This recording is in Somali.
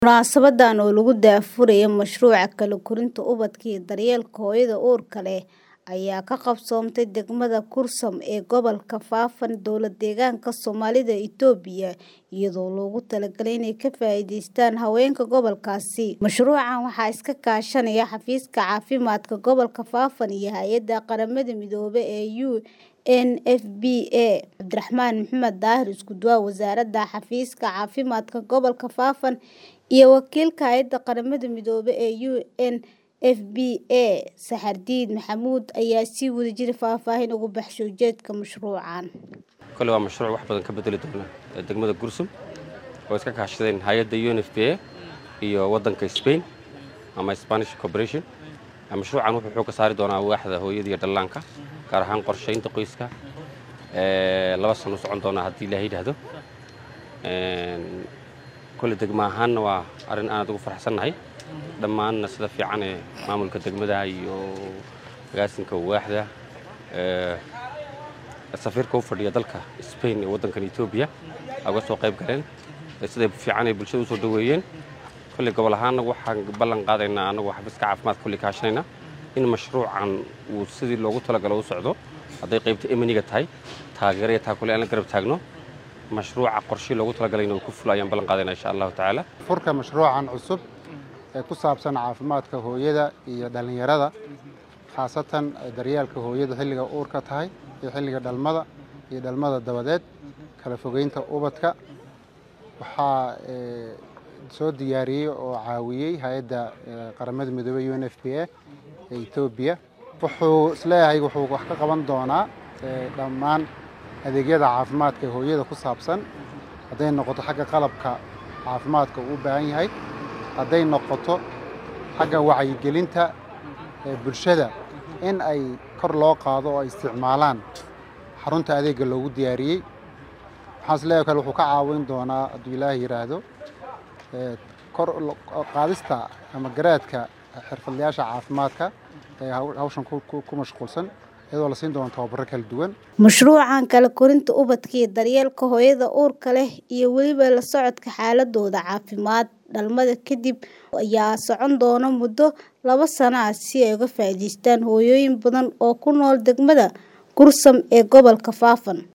Munaasabaddan oo lagu daahfurayo mashruuca kala korinta ubadka iyo daryeelka hooyada uurka leh ayaa ka qabsoontay degmada Kursum ee gobolka Faafan dowlad-deegaanka Soomaalida Itoobiya iyadoo loogu talagalay inay ka faa'iidaystaan haweenka gobolkaasi. Mashruucan waxaa iska kaashanaya Xafiiska Caafimaadka Gobolka Faafan iyo Hay'adda Qaramada Midoobay ee UNFPA. Cabdiraxmaan Maxamed Daahir Isku-duwaha Wasaaradda Xafiiska Caafimaadka Gobolka Faafan iyo wakiilka Hay'adda Qaramada Midoobay ee UNFPA Saxardiid Maxamuud ayaa si wadajir faahfaahin uga baxshay ujeedka mashruucan. kole waa mashruuc wax badan ka bedeli doona degmada Gursum oo iska kaashadeen hay'adda UNFPA iyo waddanka Spain ama Spanish Cooperation. Mashruucan wuxuu xoogga saari doonaa waaxda hooyada iyo dhallaanka gaar ahaan qorsheynta qoyska ee laba sano socon doona haddii Ilaahay yidhaahdo. kole degmo ahaanna waa arrin aan aad ugu faraxsannahay dhammaanna sida fiican ee maamulka degmada iyo agaasinka waaxda ee safiirka u fadhiya dalka Spain ee waddankan Itoobiya uga soo qayb galeen sida fiican ay bulshada u soo dhaweeyeen kole gobol ahaanna waxaan ballan qaadaynaa anagoo xafiiska caafimaadka kulli kaashanayna in mashruucan uu sidii loogu talagalo u socdo hadday qaybta emaniga tahay taageero iyo taakule aan la garab taagno mashruuca qorshii loogu talagalayna uu ku fulo ayaan ballan qaadaynaa insha allahu tacaala furka mashruucan cusub ee ku saabsan caafimaadka hooyada iyo dhallinyarada khaasatan daryeelka hooyada xilliga uurka tahay iyo xilliga dhalmada iyo dhalmada dabadeed kala fogeynta ubadka waxaa soo diyaariyey oo caawiyey hay-adda qaramada midoobey UNFPA ee Itoobiya wuxuu isleeyahay wuxuu wax ka qaban doonaa dhammaan adeegyada caafimaadka ee hooyada ku saabsan hadday noqoto xagga qalabka caafimaadka uu u baahan yahay hadday noqoto xagga wacyigelinta ee bulshada in ay kor loo qaado oo ay isticmaalaan xarunta adeegga loogu diyaariyey waxaan isleeyahay kale wuxuu ka caawin doonaa hadduu ilaahay yidhaahdo kor qaadista ama garaadka xirfadlayaasha caafimaadka ee hawshan ku mashquulsan iyadoo la siin doono tababaro kala duwan mashruucan kala korinta ubadka iyo daryeelka hooyada uurka leh iyo weliba la socodka xaaladooda caafimaad dhalmada kadib ayaa socon doona muddo laba sano ah si ay uga faa'iidaystaan hooyooyin badan oo ku nool degmada Kursum ee gobolka Faafan